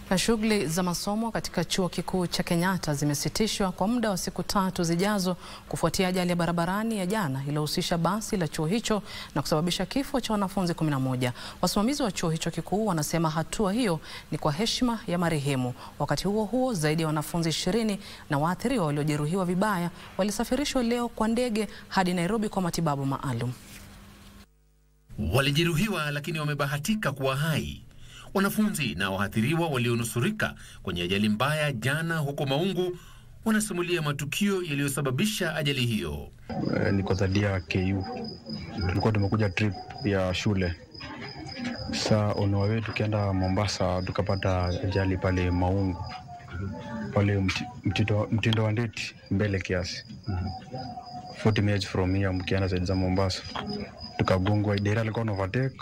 Na shughuli za masomo katika chuo kikuu cha Kenyatta zimesitishwa kwa muda wa siku tatu zijazo kufuatia ajali ya barabarani ya jana iliyohusisha basi la chuo hicho na kusababisha kifo cha wanafunzi 11. Wasimamizi wa chuo hicho kikuu wanasema hatua hiyo ni kwa heshima ya marehemu. Wakati huo huo, zaidi ya wanafunzi 20 na waathiriwa waliojeruhiwa vibaya walisafirishwa leo kwa ndege hadi Nairobi kwa matibabu maalum. Walijeruhiwa lakini wamebahatika kuwa hai. Wanafunzi na waathiriwa walionusurika kwenye ajali mbaya jana huko Maungu wanasimulia matukio yaliyosababisha ajali hiyo. Uh, niko zadia KU, tulikuwa tumekuja trip ya shule. Saa on our way tukienda Mombasa tukapata ajali pale Maungu pale mti, mtindo, mtindo wa ndeti mbele kiasi 40 minutes from here, mkienda zaidi za Mombasa tukagongwa. Dera alikuwa na overtake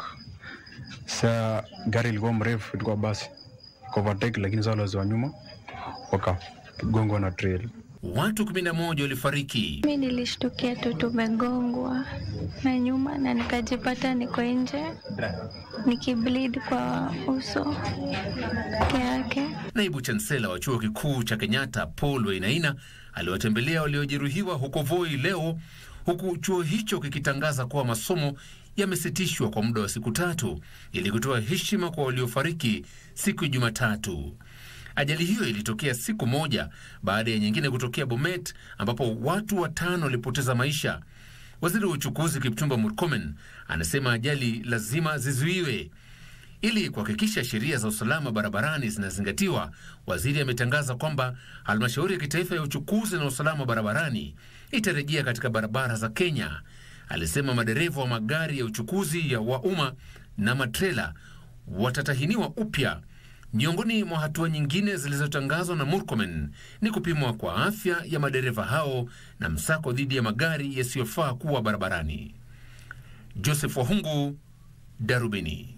Saa gari ilikuwa mrefu, ilikuwa basi overtake, lakini saa wale wa nyuma wakagongwa na trail. Watu 11 walifariki. Mi nilishtukia tu tumegongwa na nyuma na nikajipata niko nje nikibleed kwa uso peke yake. Naibu chansela wa chuo kikuu cha Kenyatta Paul Wainaina aliwatembelea waliojeruhiwa huko Voi leo, huku chuo hicho kikitangaza kuwa masomo yamesitishwa kwa muda wa siku tatu ili kutoa heshima kwa waliofariki siku ya Jumatatu. Ajali hiyo ilitokea siku moja baada ya nyingine kutokea Bomet ambapo watu watano walipoteza maisha. Waziri wa uchukuzi Kipchumba Murkomen anasema ajali lazima zizuiwe. Ili kuhakikisha sheria za usalama barabarani zinazingatiwa, waziri ametangaza kwamba halmashauri ya kitaifa ya uchukuzi na usalama barabarani itarejea katika barabara za Kenya. Alisema madereva wa magari ya uchukuzi ya wa umma na matrela watatahiniwa upya. Miongoni mwa hatua nyingine zilizotangazwa na Murkomen ni kupimwa kwa afya ya madereva hao na msako dhidi ya magari yasiyofaa kuwa barabarani. Joseph Wahungu, Darubini.